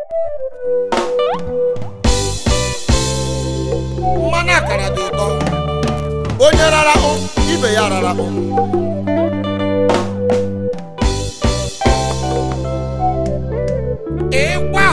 mmanụ akara dị ụtọ onye rara hụ ibe ya rara hụ ịgwa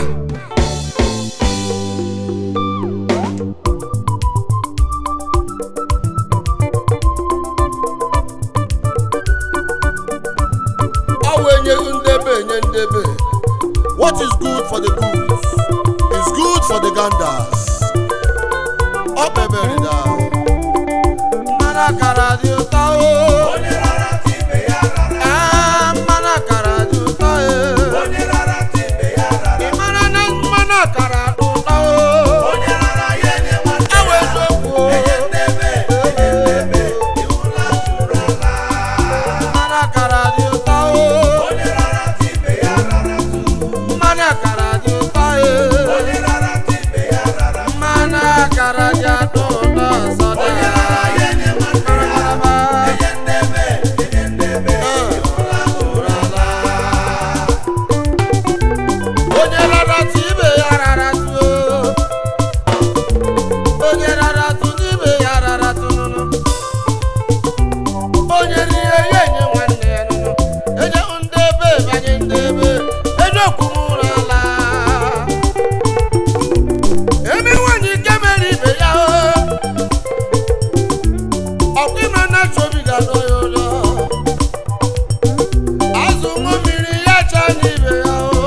ọ wụ enye ndebe enye ndebe what is good for the goose is good for the ganders ọ kpebere da mmanụ akara dị ụtọ o onye rara ka ibe ya rara Ee, mmanụ akara dị ụtọ e onye rara ka ibe ya rara ị mara na mmanụ akara dị ụtọ o onye rara ya enye nwanne ewe ya eziokwu o enye ndebe enye ndebe ịhụla zuru ala mmanụ akara dị ụtọ o onye rara ka ibe ya rara mmanụ akara dị ụtọ e onye rara ka ibe ya rara mmanụ akara dị atọ ụtọ ọzọ dị onye rara ya enye nwanne ya enye ndebe enye ndebe ịhụla zuru ala onye rara tụ ibe ya rara tụ onye rara tụ n'ibe ya rara tụ nụnụ onye rie ya enye nwanne ya nụnụ enye ndị ebe banye ndị ebe enye okwumụrụ ala eme nwanyị nke mere ibe ya o ọkwa ime na chobi ga-adọ ya ụlọ azụ ṅụ mmiri ya cha n'ibe ya o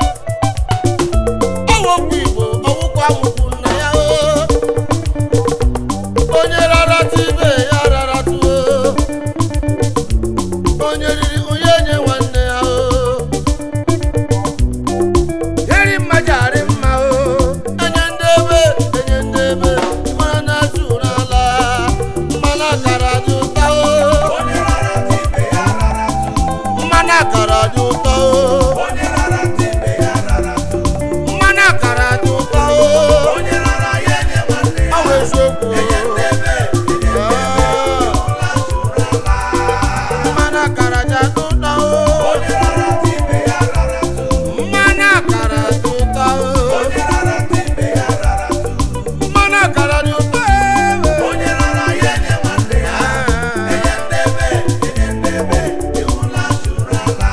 ọwụkwa igbo ọwụkwa amụkwu nna ya o onye rarata ibe ya rarata o onye riri onye nye nwanne ya o eri mmaja arị mma o enye ndị ebe enye ndị ebe mara na azụ n'ala mmanụ akara dị ụtọ o onye rara ka ibe ya rara mmanụ akara dị ụtọ o onye rara ka ibe ya rara mmanụ akara dị ụtọ o onye rara ya enye nwanne ya ọ bụ eziokwu enye ndebe enye Ah, ịhụla zuru ala mmanụ akara dị ụtọ o onye rara ka ibe ya rara mmanụ akara dị ụtọ o onye rara ka ibe ya rara mmanụ akara dị ụtọ ewe onye rara ya enye nwanne ya enye ndebe enye ndebe ịhụla zuru ala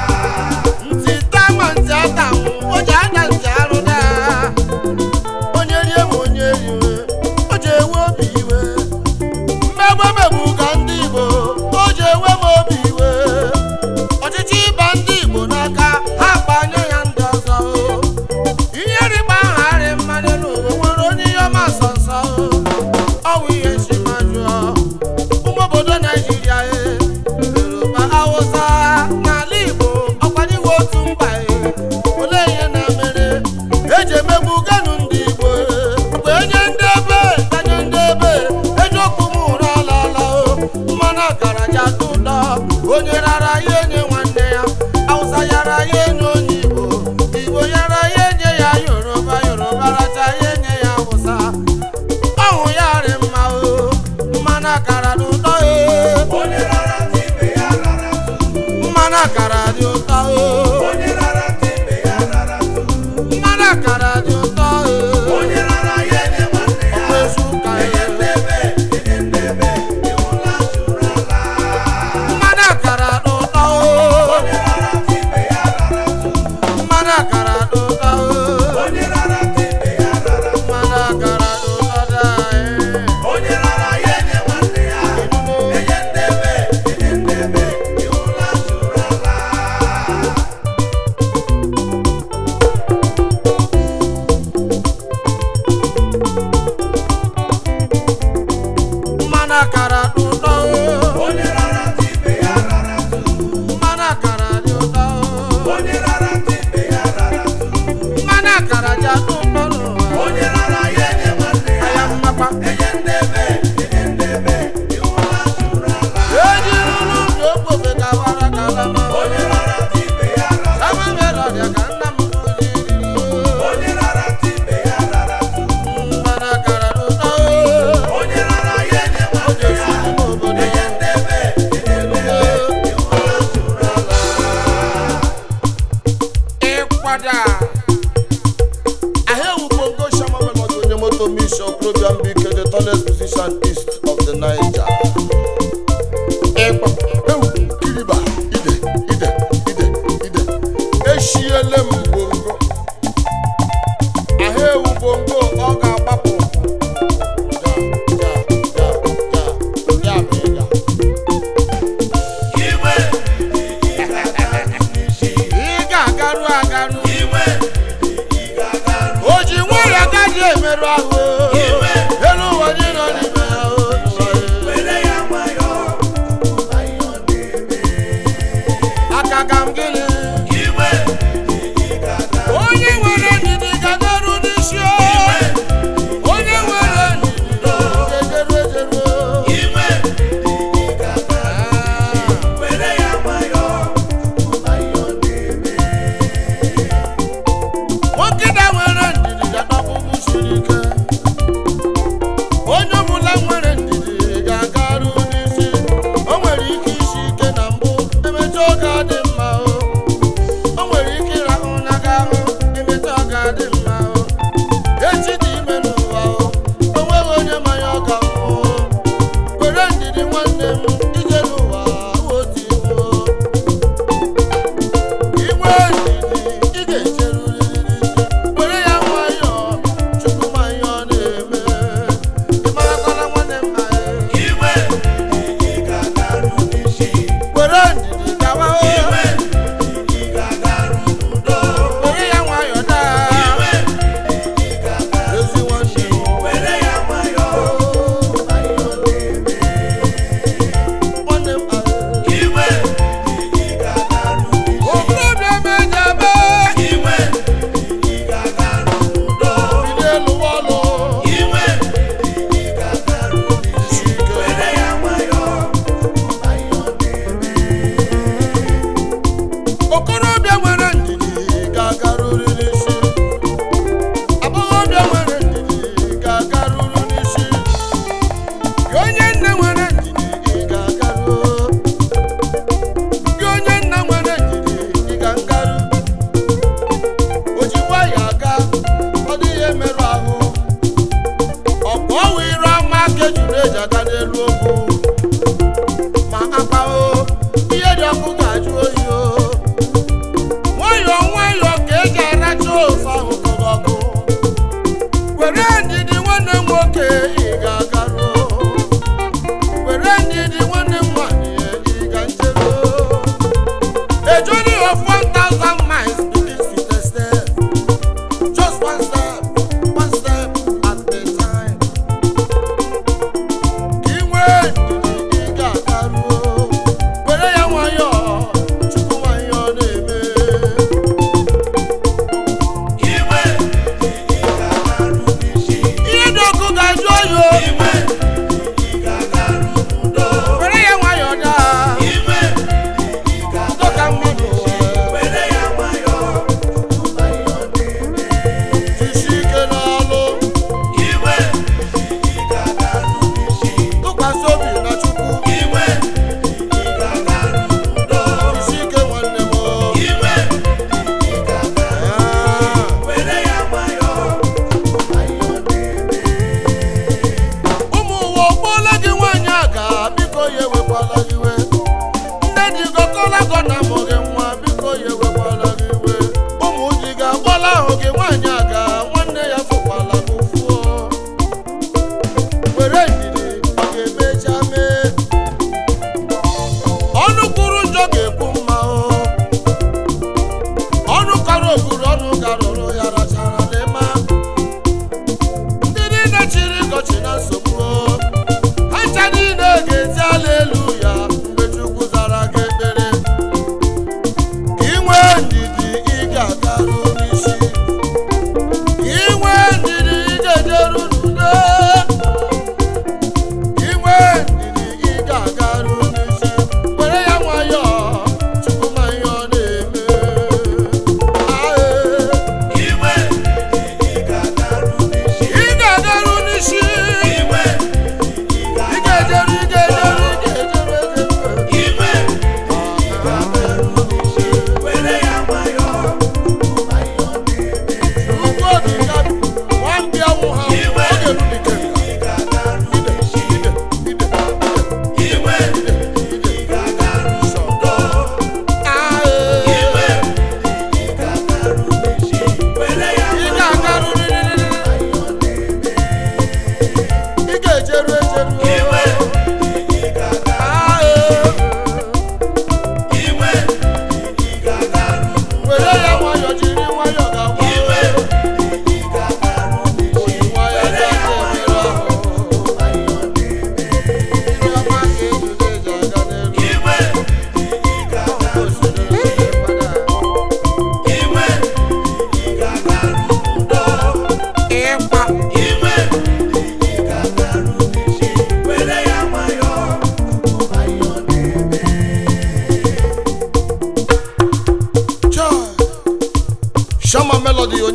ntị tama ntị atanwụ o ji anya ntị arụ daa onye rie ma onye riwe o ji ewe obi iwe mmegbu emegbu ka ndị igbo o ji ewe m obi iwe ọchịchị ịba ndị igbo n'aka ha kpanye ya ndị ọzọ o. ihe rịba aha arị mmadụ n'ụwa nwere onye ihe ọma sọ nsọ o. ọ wụ ihe nsimajụọ ụmụ obodo naijiria e yoruba hausa n'ala igbo ọkwanyego otu mba e olee ihe na-emere eji emegbu ganu ndị igbo e. mgbe enye ndị ebe tanye ndị ebe eji okwu m ụra alaala o mmanụ akara ji atọ ụtọ onye rara ya enye nwanne ya hausa yara ya enye onye igbo igbo yara ya enye ya yoruba yoruba racha ya enye ya hausa ọhụ ya rị mma o mmanụ akara dị ụtọ e onye rara ka ibe ya rara mmanụ akara dị ụtọ o onye rara ka ibe ya rara mmanụ akara dị ụtọ e onye rara ya enye nwanne ya ọkwa ezu ụka enye e ndebe enye ndebe ịhụla zuru ala mmanụ akara dị ụtọ o onye rara ka ibe ya rara mmanụ akara dị ụtọ o onye rara ka ibe ya rara mmanụ akara dị ụtọ daa e onye rara ya enye nwanne ya enye ndebe enye ndebe ịhụla zuru ala Tomish Okrobian Bike, the tallest musician east of the Niger. Ịkpa, ewu, kiriba, ide, ide, ide, ide. Eshiele m bongo. Ahụ ewu bongo, ọ ga-agbapụ. Ja, ja, ja, ja, ya bụ ịga. Iwe ị ga-agaru n'isi. Ị ga-agarụ agarụ. Iwe ị ga-agaru. O ji nwere agaghị emerụ ahụ. Iwe. Elu ụwa dị nọ n'ime ya. o, ụwa ya. Were ya nwayọọ. Ụba ihe ọ na-eme. aka ka m gịnị Iwe ị ga-agaru. onye nwere ndidi ga-agaru n'isi o. Iwe onye nwere ndidi ga-ejeru ejeru o. Iwe ị ga-agaru. Ah. Were ya nwayọọ. Ụba ihe ọ na-eme. nwoke na nwere ndidi ga-adọkpụkpụ siri ike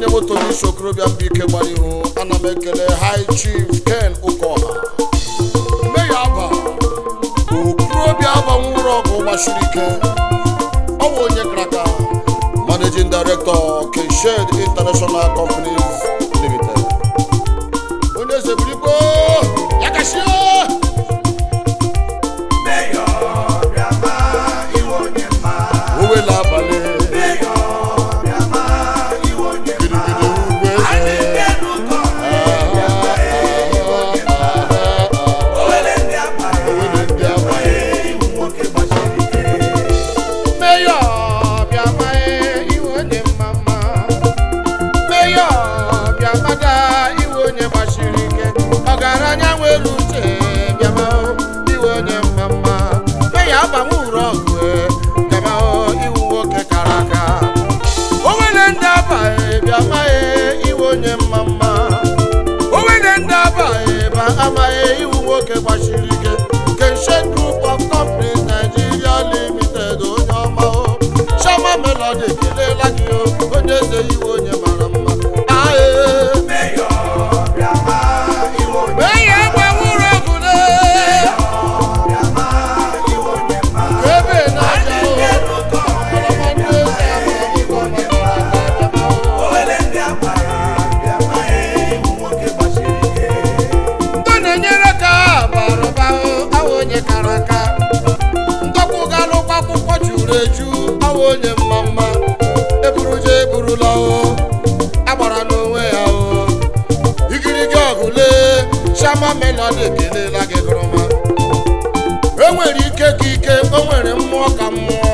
bụ tony sokorobịa mbụ ike gbara ihu ana m ekele high chief ken ụkọha meya aba okorobịa abanwụrụ ọgụ gbasiri ike ọ bụ onye kraka managing director keshed international companies limited onye zeburigbo ya kashie Mayor Biama, iwe onye mma. owele abalị Mayor Biama, iwe onye mma. gidigidi ugwu Anyị eze nke n'ụkọ Biama, iwe onye mma. Owele ndị abalị, owele ndị abalị iwu nwoke gbasiri ike. Meyọ bịama iwe onye mma mma Meyọ bịama da iwe onye gbasiri ike ọgaranya nwere uche bịama iwe onye mma mma Meyọ agbanwe uru ọgụ bịama iwu nwoke kara aka o nwere ndị abaghị bịama iwe onye mma mma o nwere ndị abaghị ba amaghị iwu nwoke gbasiri ike Kenshin Group of Companies Nigeria Limited onye ọma o Shama Melody ekelela gị o onye eze iwe onye mara mma ae Mayor Biama, iwe onye mma. Onye agbanwụrụ ọgụle Biama, iwe onye mma. ebe na-aja Anyị o nke n'ụkọ ọlọmọdụ eze agbamakwụkwọ maka aka bịama o Owele ndị abalị, Biama, iwu nwoke gbasiri ike. ndị na-enyere ka barụba awa onye kara aka ndọkwu galụkwa akwụkwọ juru eju awa onye mma mma eburuja eburula o agbara n'onwe ya o igirigi ọgụle shama melodi ekelela gị gụrụma enwere ike ka ike o nwere mmụọ ka mmụọ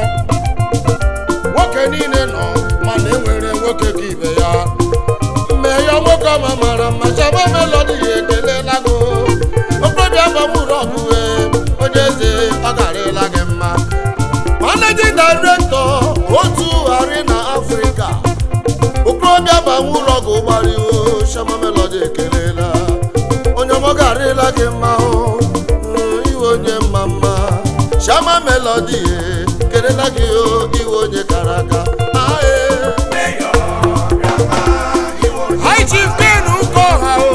nwoke niile nọ mana enwere nwoke ka ibe ya mee ya nwoke ọma mara mma chama melodi ya ekelela gị okorobịa gbamuru ọgụwe onye eze ọ garịla gị mma managing director otu ghari na afrịka okorobịa gbanwuru ọgụ gbariwo shama melodi ekelela onye ọma ọ garịla gị mma o mm, iwe onye mma mma shama melodi ya kelela gị o iwe onye kara aka ae Mayor Biama, iwe onye High Chief Ken Ukoha o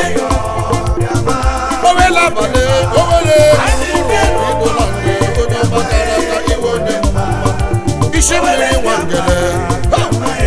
Biama. owele abalị owele igbola ndị onye ọma gara aga iwe onye mma mma isi mmiri nwangele ha!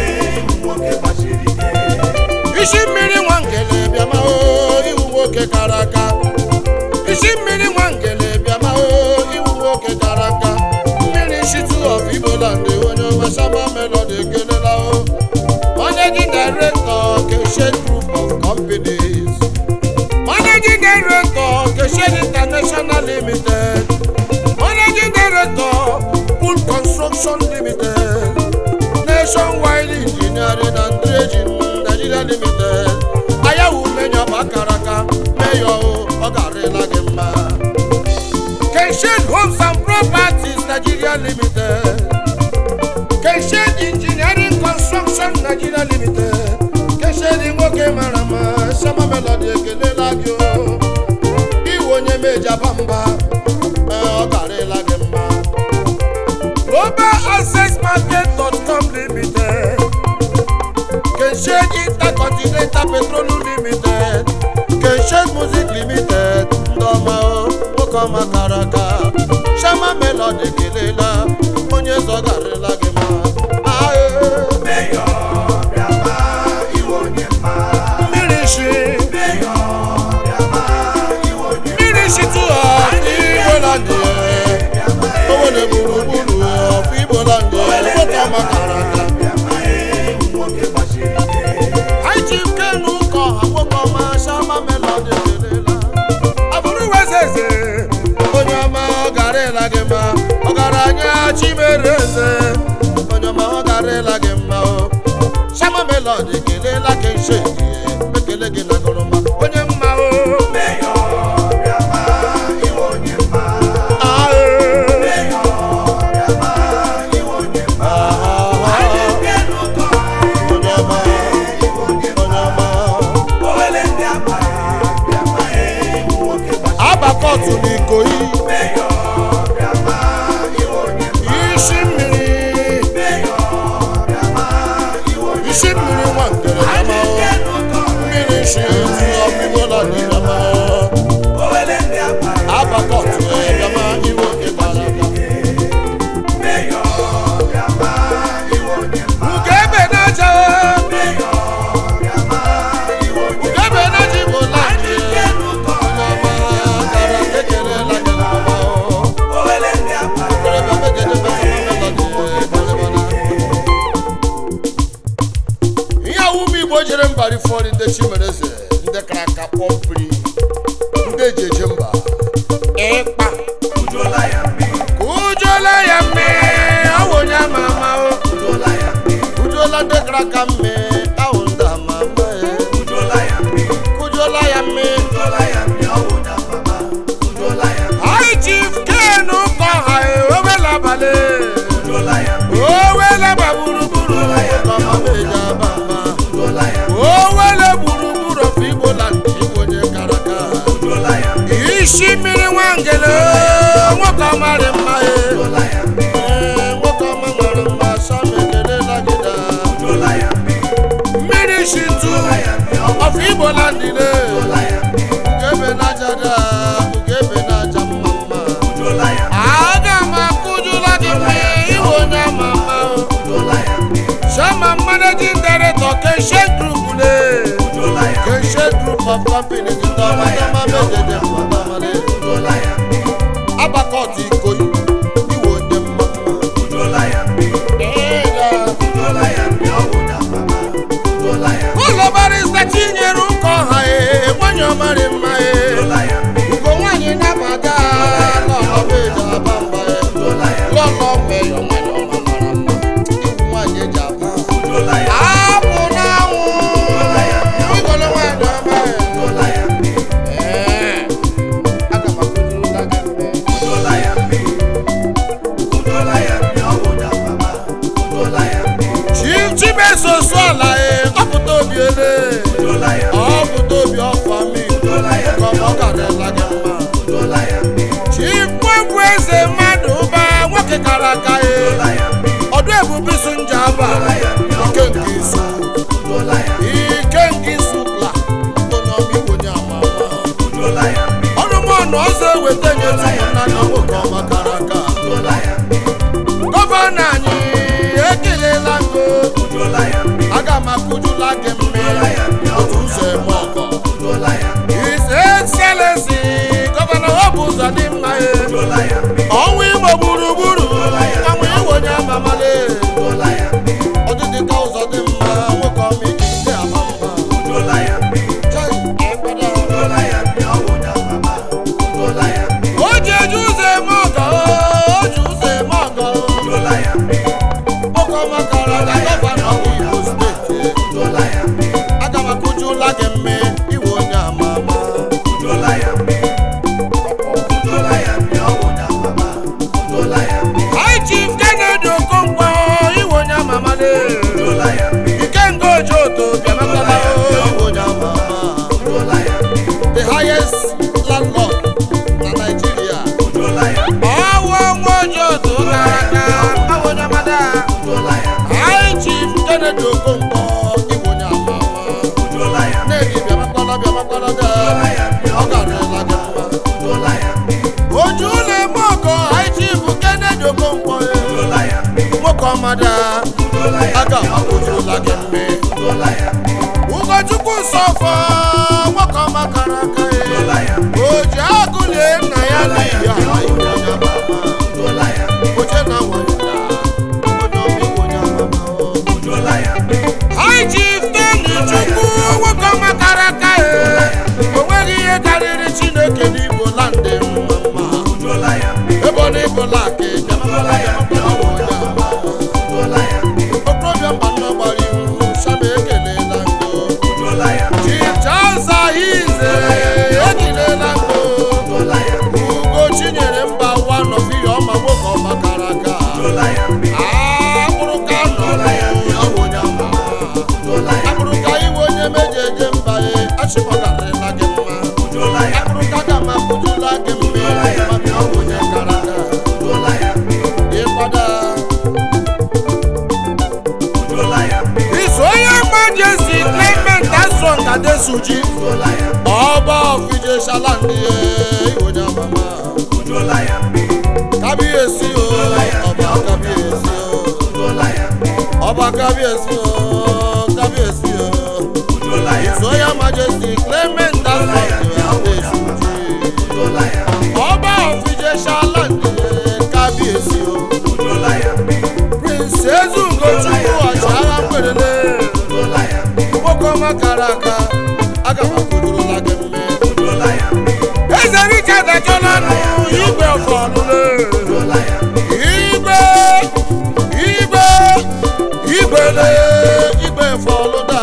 isi mmiri nwangele bịama o iwu nwoke kara aka isi mmiri nwangele bịama o iwu nwoke kara aka mmiri shitu of igbola ndị onye ọma shama melody ekelela o managing director keshe group of companies managing director keshe international limited managing director pool construction limited nationwide engineering and dredging nigeria limited ayawu menyo bakaraka meyo ọ garịla gị mma kenshin homes and properties nigeria limited kenshin engineering construction nigeria limited kenshin nwoke mara mma shama melody ekelela gị o iwe onye mejaba mba ee, ọ garịla gị mma global access market.com limited kenshin intercontinental petroleum limited kenshin music limited ndị ọma o nwoke ọma kara aka shama melody ekelela onye zọgarịla gị mma ae mmiri shi mmiri shi tụọ igboland owele gburugburu ọfụ igboland nwoke ọma kara aka anyị ji kenu ụka ọha nwoke ọma shama melody ekelela abụrụ wezeze onye ọma ọ garịla gị mma ọgaranya chimere eze onye ọma ọ garịla gị mma o shama melody ekelela gị nshe ekele gị na gụrụma onye mma o ae onye ọma onye ọma abakọtụ n'ikoyi isi mmiri isi mmiri nwa ngere igbo jere mba rifọri ndị chimereze ndị kara aka kpọmpiri ndị eji eje mba ịkpa Ujola ya mmi, ujola ya mme awụ onye ama ama o ujola ya mmi, ujola ndị kara aka mme awụ ndị ama ama e ujola ya mmi, ujola ya mme ujola ya mmi, ọwụ na mama. Ujola ya mmi, High Chief Ken Ụkọha ewela abalị ujola ya mmi, owele gba gburugburu ọkọmameja baba ujola ya mmi, owele gburugburu ọfụ igbo na ndị igbo onye kara aka ujola ya mmi, isi mmiri nwangele nwoke ọmarị mma e ujola ya mmi, Ee, nwoke ọma nwere mma sam ekelela gị da ujola ya mmi, mmiri shitu ujola ya mmi, ọwụ ọfụ igbo na ndị ne ujola ya mmi, ugebe n'aja da ugebe n'aja mma mma ujola ya mmi, aga m akụjula gị mma iwe onye ama mma o. ujola ya mmi, Chairman Managing Director Kenshin Group ne ujola ya mmi, Kenshin Group of Company ti tọ́ ọmọdéma méjèèjì mọ̀tàmọ́lé ujola ya mmi, Abakọ̀tì Ìkòyí ìwò onye mmamma. ujola ya mmi, Ẹ̀ẹ́dà. ujola ya mmi, ọwụ na mama. Ujola ya mmi, Ụlọ barịsta Chinyere ụkọ ha ee nwanyị ọmarị mma ee ujola ya mmi, Ugo nwanyị nabata lọlọ meji aba mba ee ujola ya mmi, Lọlọ meyọ nwanyị ọma mara mma Iwu nwanyị eji aba ujola ya mmi, Apụ n'anwụ Igolo nwanyị ọma ee ujola ya mmi, Ee, aga m akụzirila gị mgbe ujola ya mmi, ujola ya mmi, ọwụ na mama. Ujola ya mmi, Chief Chimeso Suala ee ọpụta obi ele ujola ya mmi, ọpụta obi ọfa mi ujola ya ka mmi, ọ karịla gị mma ujola ya mmi, Chief Nwegwu eze mmadụ ụba nwoke kara aka ee ujola ya mmi, ọdụ ebube isu nje aba ike nke isu ujola ya mmi, ike nke isu la onye ọma igbo onye ama ama ujola ya mmi, ọnụmọnụ ọzọ eweta nye tupu na na nwoke ọma kara aka ujola ya mmi, gọvanọ anyị ekelela ngo ujola ya mmi, aga m akụjula gị mmiri otu ụzọ eme ọgọ ujola ya mmi, His Excellency gọvanọ Hope Uzodimma e ujola ya mmi, ọnwa igbo gburugburu ọnwa iwe onye amamale ujola ya mmi, ọdịdị ka ụzọ dị mma nwoke ọma iji ndị ama mma ujola ya mmi, Chai, ekpere. ujola ya mmi, ọwụ na mama. Ujola ya mmi, o ji eji ụzọ eme ọgọ o ji ụzọ eme ọgọ ujola ya mmi, nwoke ọma kara aga gọvanọ Igbo steeti ujola ya mmi, aga m akụjula gị mme iwe onye ama ama ujola ya mmi, ujola ya mmi, ọwụ na mama. Ujola ya mmi, High Chief Kennedy Okonkwo iwe onye ama amale ujola ya mmi, Ikenga Ojoto bịamatala iwe onye ama ama ujola ya mmi, the highest landlord na Nigeria ujola ya mmi, ọwụ nwa Ojoto gara aga awụ onye amada ujola ya mmi, High Chief Kennedy Okonkwo iwe onye ama ama ujola ya mmi, na-ebi bịamakwala bịamakwala da ujola ya mmi, ọ garịla gị mma ujola ya mmi, oju ụlọ eme ọkọ High Chief Kennedy Okonkwo ujola ya mmi, nwoke ọmada ujola ya aga m akụjula gị mme ujola ya mmi, ụkọchukwu nsọfọ nwoke ọma kara aka ujola ya ya mmi, o ji agụlie nna ya n'ihi ala iwu onye ama ama ujola ya mmi, oche na nwanyị na onye ọma iwu onye ama ama o. ujola ya mmi, High Chief Tony Chukwu nwoke ọma kara aka ya o nweghị ihe karịrị Chineke n'Igbo landị mma mma ujola ya mmi, ebe ọ na-ebola aka bịamakwala bịamakwala bụ onye ama ama ujola ya mmi, okorobịa mba nnọọ gbara ihu shama ekelela ngo ujola ya mmi, chichaza ize ekilela ngo ujola ya mmi, ugo chinyere mba ụwa nọfiya ọma nwoke ọma kara aka ujola ya mmi, akpụrụka nọ iwe onye ama ujola ya mmi, akpụrụka iwe onye meji eje mba e achịkọgarịla gị mma ujola ya mmi, akpụrụka ga ma kụjula gị mme maka ọ bụ onye kara aka ujola ya mmi, ịkwada ujola ya mmi, iso onye majesty Clement Asong Adesuji ujola ya mmi, ọba ọfije shalandi iwe onye amama ujola ya mmi, kábíyèsí o ọba kábíyèsí o ujola ya mmi, ọba kábíyèsí o kábíyèsí o ujola ya mmi, ìsọyà majesty clement asọ̀tì adéṣùjì ujola ya mmi, ọba ọ̀fíjẹ ṣáláńdì kábíyèsí o ujola ya mmi, prince ezugochukwu ọ̀ṣára pèrèlè ujola ya mmi, nwoke nwoke ọma kara aka aga m akwụdorola gị mme Udola ya mmi. eze richard achọla nụ igwe ọfọlụle Udola ya mmi. igwe igwe igwele igwe fọlụda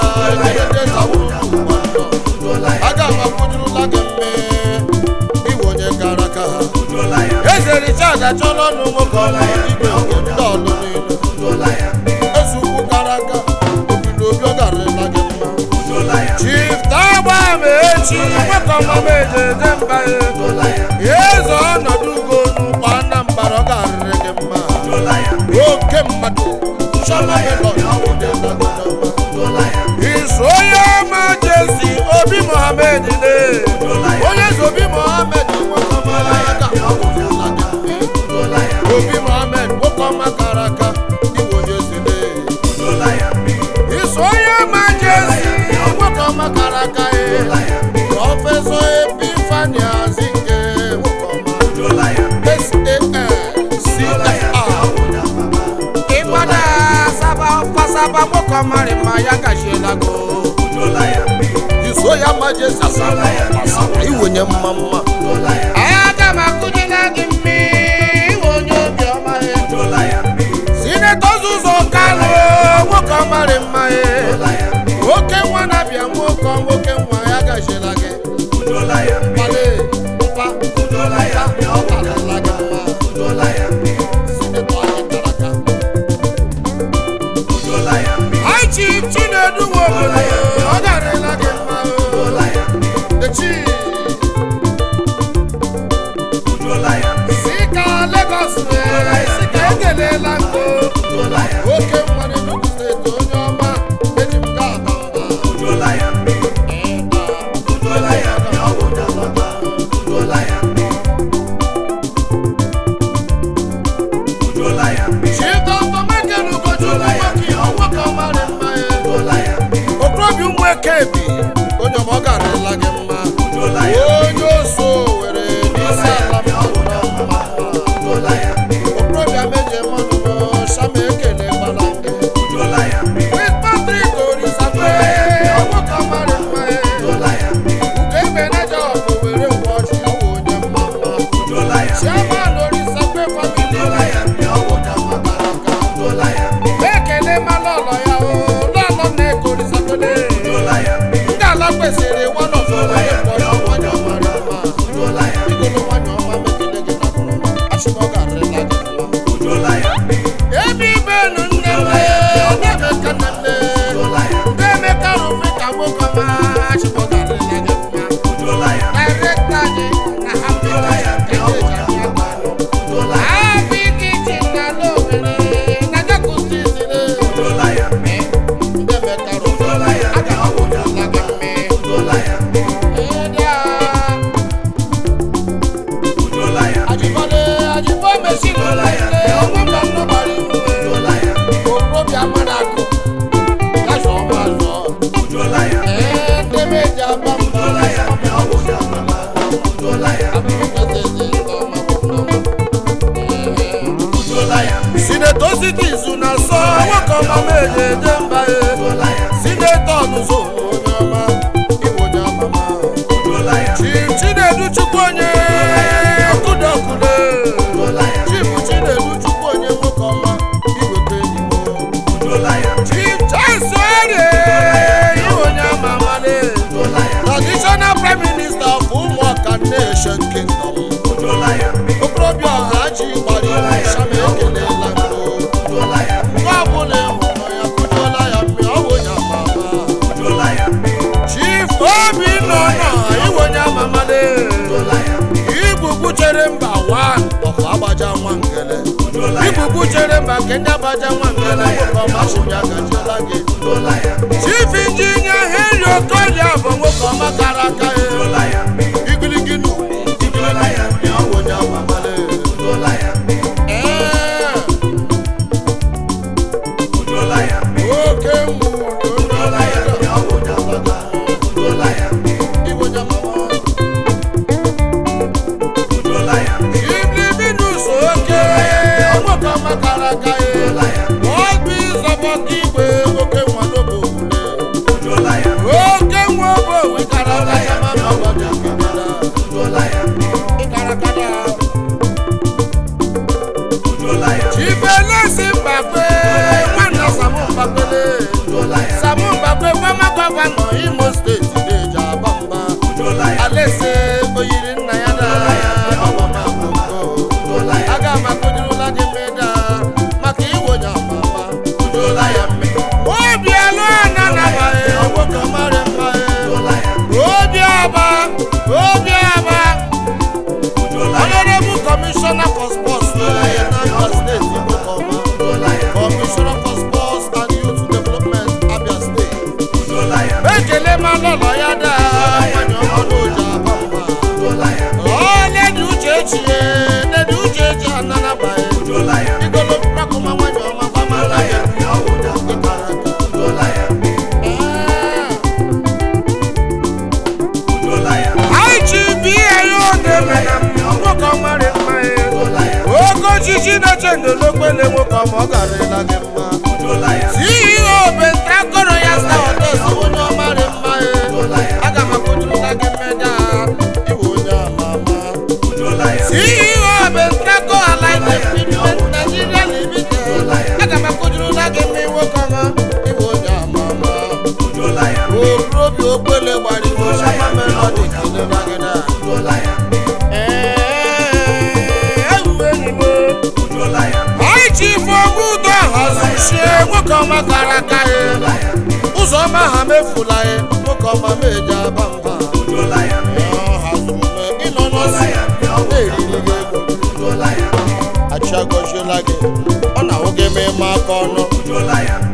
Udola ya aga m akwụdorola gị mme iwe onye kara aka Udola ya mmi. eze richard achọla nụ nwoke ọma igwe nke ndị ọlụ niile Udola ya mmi. eze ukwu kara aka obido obi ọ garịla gị mma Udola ya mmi. chief tagba ma echi nwoke ọma m ejeje mba ya Udola ya mmi. eze ọnọdụ ugo n'ụkwa anambra ọ garịrị gị mma Udola ya mmi. oke mmadụ chọla ịlọ Udola ya mmi. iso onye ọma jesi obi mohamed le onye eze obi mohamed nwoke ọma aka Udola ya mmi. obi mohamed nwoke ọma kara aka iwe onye zile Udola ya mmi. iso onye ọma jesi nwoke ọma kara aka e Udola ya mmi. prọfesọ epifani azinge nwoke ọma Udola ya mmi. Udola ya SAN mmi. CFR ịgbada saba pasaba nwoke ọmarị ma ya gachiela go Udola ya mmi. iso ya majesi asaba pasaba iwenye mma mma Udola ya mmi. aga m akụnyela gị mmiri iwe onye obiọma ya Udola ya mmi. sinetọ ụzọ kalụ nwoke ọmarị mma ya Udola ya mmi. oke nwa na-abịa nwoke nwoke nwa ya gachiela gị Udola ya mmi. mkpali mkpa Udola ya mmi. ọ karịla gị mma Udola ya mmi. sinetọ anyị kara aka Udola ya mmi. Hi Chief Chinedu Nwobodo ọ garịla gị mma Udola ya mmi. echi Udola ya mmi. si ka Lagos wee si ka ekelela ngo Udola ya mmi. oke mmadụ Enugu steeti onye ọma eji m ga aba mba Udola ya mmi. ịda Udola ya mmi. Udola ya mmi. Udola ya mmi. Chief Dr. Michael Ugochukwu nwoke nwoke ọmarị mma ya Udola ya mmi. okorobịa ụmụ eke bi onye ọma ọ garịla gị mma Udola ya mmi. onye oso were n'isi ala mmadụ mma Udola ya mmi. okorobịa meje mmanụ shama ekele gbara nke Udola ya mmi. Chris Patrick Orisape nwoke ọmarị mma ya Udola ya mmi. ugo ebe naja ọkụ were ngwa ọchị ọwụ onye mma mma Udola ya mmi. chairman Orisape family Udola ya mmi. onye ọma gara aga Udola ya mmi. ekele mala ọlọ ya o lọlọ na-eko Orisapele Udola ya mmi. ndị ala kwesịrị nwanọ fọrọ ya kpọrọ nwanyị ọmara mma Udola ya mmi. igolo nwanyị ọma megide gị na akụrụma achịkọ garịla gị mma Udola ya mmi. ebe ibenu nne m na-emeka nne m Udola ya mmi. na-emeka rụfe ka nwoke ọma achịkọ garịla gị mma Udola ya mmi. direkta anyị na hapi Udola ya hapi kichin na n'owere na jakutisire Udola ya mmi. ndị emeka rụfe Udola ya mmi. aga m akwụdala gị mme Udola ya mmi. ịdị a Udola ya mmi. ajibade ajibo mesin Udola ya mmi. ọnwa mba nnọbara iwe Udola ya mmi. okorobịa mara akụ kasha ọma zụọ Udola ya mmi. ee ndị meji aba mba Udola ya mmi. Udola ya mmi. Udola ya mmi. sinetọ sitizu na sọ nwoke ọma meji eje mba e Udola ya mmi. sinetọ ọnụzọ onye ọma iwe onye amama Udola ya mmi. chief chinedu chukwu onye kudokude Udola ya mmi. chief chinedu chukwu onye nwoke ọma iweta enyiwo Udola ya mmi. chief charles orie iwe onye amama ne Udola ya mmi. traditional prime minister of ụmụaka nation kingdom Udola ya mmi. okorobịa ọha ji gbara iwu shama ekelela mbụ Udola ya mmi. mgbe ọbụla ịhụrụ ya kụjuola ya mmiri ọ bụ onye amama Udola ya mmi. chief obi nọ na iwenye amamale Udola ya mmi. igbugbu chere mba wan ọkụ agbaja nwa ngele Udola ya mmi. igbugbu chere mba nke ndị agbaja nwa ngele nwoke ọma chibịa gajiela gị Udola ya mmi. chief injinia henry okolia bụ nwoke ọma kara aka ya Udola ya mmi. igirigi na ugwu igirigi ya mmiri ọ bụ onye amamale Udola ya mmi. ee Udola ya mmi. oke mmụrụ Udola ya mmi. Udola ya mmi. iwenye amama Udola ya mmi. Iblivinus oke nwoke ọma kara aka ya Udola ya mmi. ọgwụ ịzọbọta igwe nwoke nwado bụ obodo mụ mbakwe fama gọvanọ imo steeti na-eji aba mba udola ya alaeze oyiri nna ya na aga m akụdirila gị mmeda maka iwonye amama udola ya mme obi alụ ana nabaghị nwoke mara mma udola ya obi aba obi aba udola ya honorable commissioner for sports na Anambra State Igbo Kọma. udola ya commissioner for sports and youth development Abia State udola ya ekele ma lọlọ ya daa nwanyị ọhụrụ oji aba mba udola ya ọ ledi uche echie ledi uche echi ananabaghị udola ya igolo rakụma nwanyị ọma gbamala udola ya ya mme ọwụda udola ya mme udola ya IGP ayo deme na nwoke ọmarị mma ya udola ya oke ojiji na-eche ndolokpele nwoke ọma ọ garịla gị mma udola ya CEO Bentakoro ya sta hotels onye ọmarị mma udola ya ya aga m akụjurula gị mmeda iwe onye ama ama udola ya CEO Bentako Allied Equipment Nigeria Limited aga m akụjurula gị mma nwoke ọma iwe onye ama ama udola ya okorobịa okpele gbara iwe shama melodi kelera gị na udola ya udola ya anyị ji ife ogbu udo hazuchie nwoke ọma kara aka ya ụzọ ọma ha mefula ya nwoke ọma meji aba mba udola ya Ọ hazuru me ịnọ n'ọsị na-eriri gị ego udola ya achịagọziela gị ọ na-ahụ gị ma ịma aka ọnụ udola ya